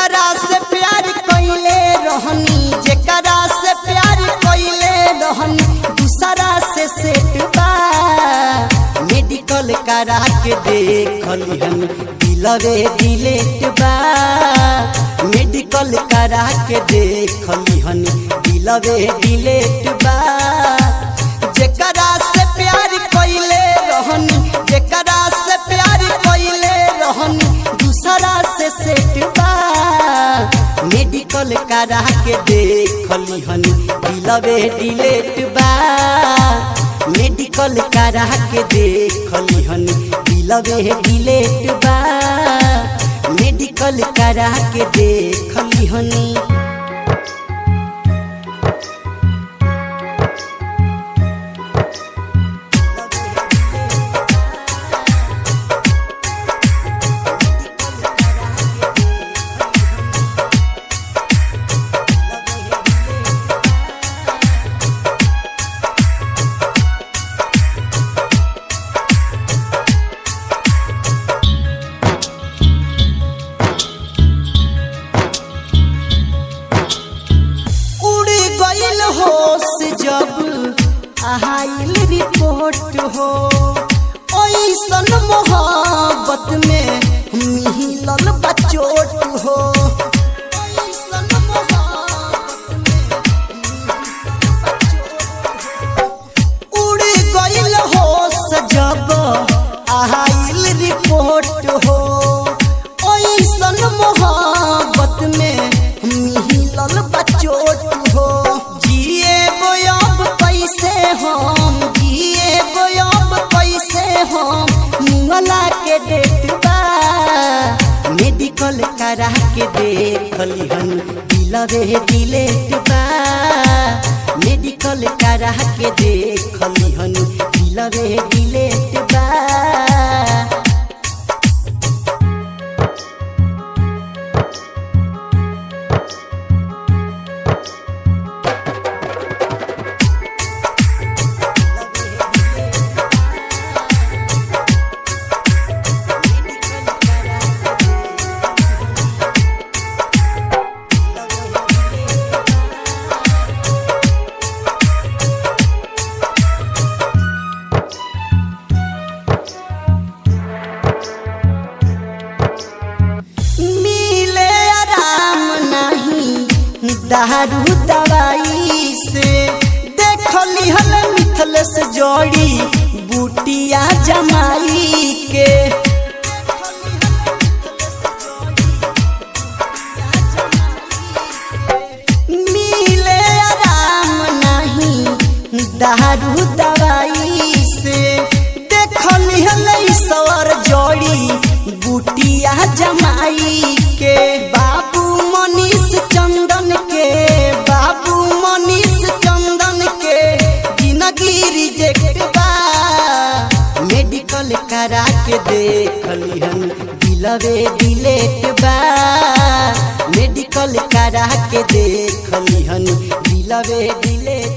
जेकरा से प्यार कइले रहनी जेकरा से प्यार कइले रहनी दूसरा से सेट बा मेडिकल करा के देखली हम दिलवे दिलेट बा मेडिकल करा के देखली हम दिलवे दिलेट बा जेकरा से प्यार कइले रहनी जेकरा से प्यार कइले रहनी दूसरा से सेट बा मेडिकल करा के देखली हनी दिलवे डिलेट बा मेडिकल करा के देखली हनी दिलवे डिलेट बा मेडिकल करा के देखली हनी उड़ गइल होश जब आइल रिपोर्ट हो ऐसन मोहब्बत में मिलल बचोट हो ऐसन मोहब्बत में उड़ गइल होश जब आइल रिपोर्ट हो ऐसन मोहब्बत में मिलल बचोट हो जिए बोयब कैसे हम जिए बोयब कैसे हम मुंगला के डेट बा मेडिकल करा के देखली हन दिलवे दिलेट बा मेडिकल करा के देखली हन दिलवे दिलेट बा मिले आराम नहीं दारू दवाई से देखली हल मिथल से जोड़ी बूटिया जमाई के मिले आराम नहीं दारू दवाई से देखली हल सवर जोड़ी बूटिया जमाई के बाबू मनीष चंदन के बाबू मनीष चंदन के जिंदगी रिजेक्ट बा मेडिकल करा के देखली हम दिलवे दिलेट बा मेडिकल करा के देखली हम दिलवे दिलेट